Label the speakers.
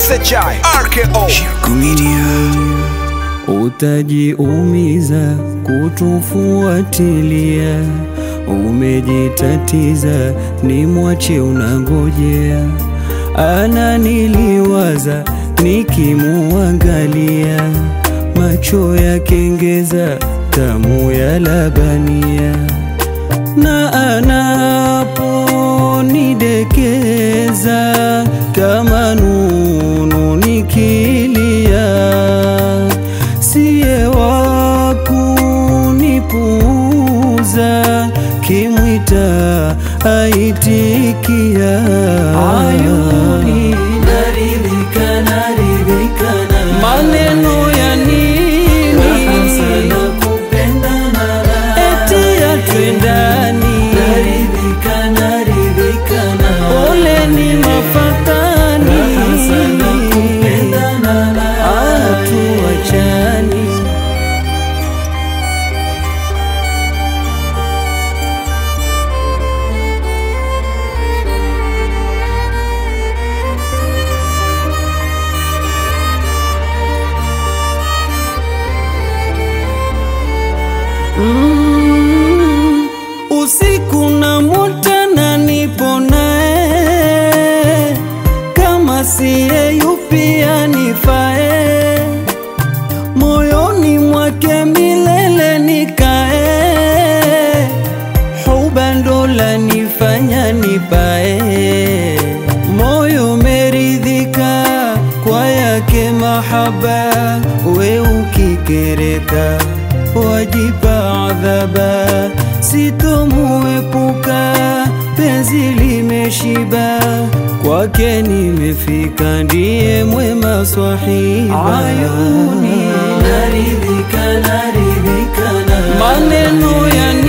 Speaker 1: SHI RKO
Speaker 2: Utajiumiza kutufuatilia, umejitatiza, ni mwache unangojea. Ananiliwaza nikimuangalia, macho ya kengeza, tamu ya labania, na anaponidekeza kama nunu nikilia siye wa kunipuuza, kimwita aitikia. Ayuni naridhika, naridhika na maneno ya nini? Raha sana kupendana, eti atwendani. Naridhika, naridhika na ole ni mafatani. Raha sana kupendana, hatuachani. Mm, usiku na mutana nipo naye, kama siye yupi anifae, moyoni mwake milele nikae, huba ndo lanifanya nipae, moyo meridhika kwa yake mahaba, we ukikereka wajipa adhaba, sitomuepuka, penzi limeshiba, kwake nimefika, ndiye mwema swahiba. Ayuni naridhika, naridhika na maneno ya